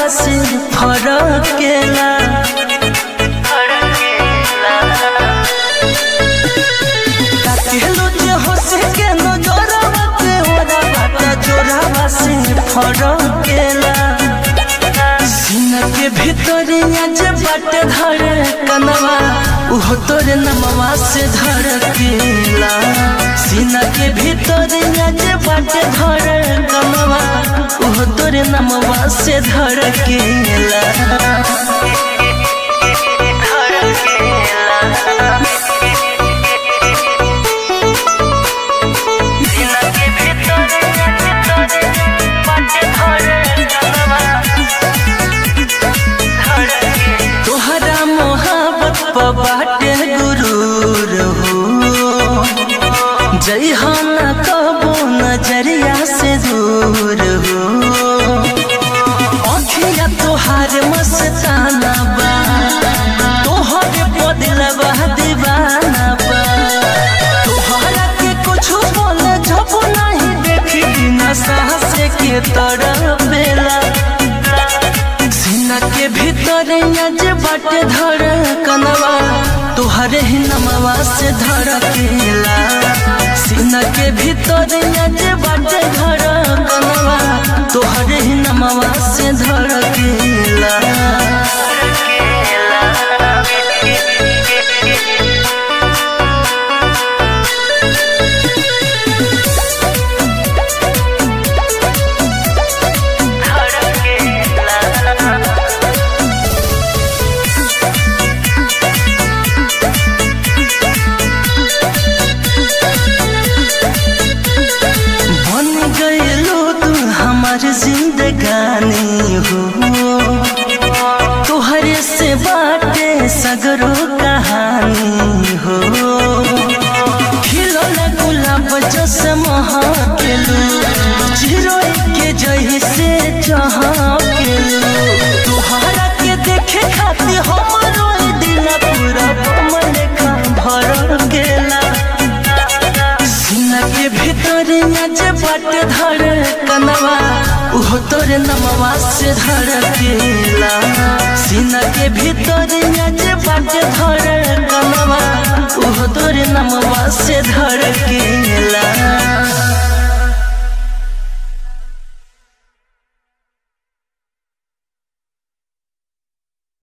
से फरकेला काकेलो जे हंसे के नजरवा पे ओरा बाटा जोरावा से फरकेला सीना के भीतर जे बाटे धरे कनवा उहो तोरे नमवा से धड़केला सीना के भीतर जे बाटे धरे कनवा उहो तोरे नमवा से धड़केला सीना के भीतर बाटे धरे कनवा तोहरा मोहब्बत पर बाटे गुरूर हो जइहाना कबो नजरिया से दूर हो अखिया तोहार मस्ताना बा तोहरे बदलवा दीवाना बा तोहरा के कुछ बोले जब नहीं देखी बिना साहस के तड़पेला सीना के भीतर जे बाटे धर कनवा तोहरे ही नमवा से धड़केला सीना के भीतर जे बाटे धर कनवा तोहरे ही नमवा से धड़केला बन गईलो तू हमार जिंदगानी हो तोहरे से बाटे सगरो कहानी हो खिलौना गुलाब जस महकेलू चिरोई के जही से चहकेलू तोहरा के देखे खातिर हमरो ई दिल पूरा मन खा भर गेला सीना के भीतर जे बाट धर कनवा उहो तोरे नमवा से धड़केला सीना के भीतर जे बाट धर